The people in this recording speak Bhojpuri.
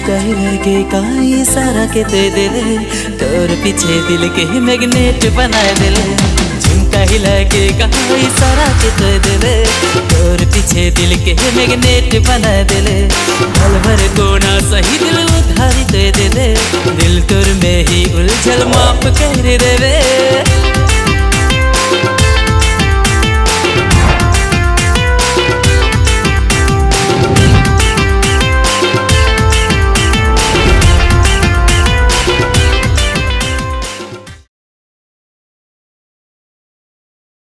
झुमका लगे काई सारा के दे दिले तोर पीछे दिल के मैग्नेट बना दिले झुमका लगे काई सारा के दे दिले तोर पीछे दिल के मैग्नेट बना दिले पल भर कोना सही दिल उधारी दे दिले दिल तोर में ही उलझल माफ कर देवे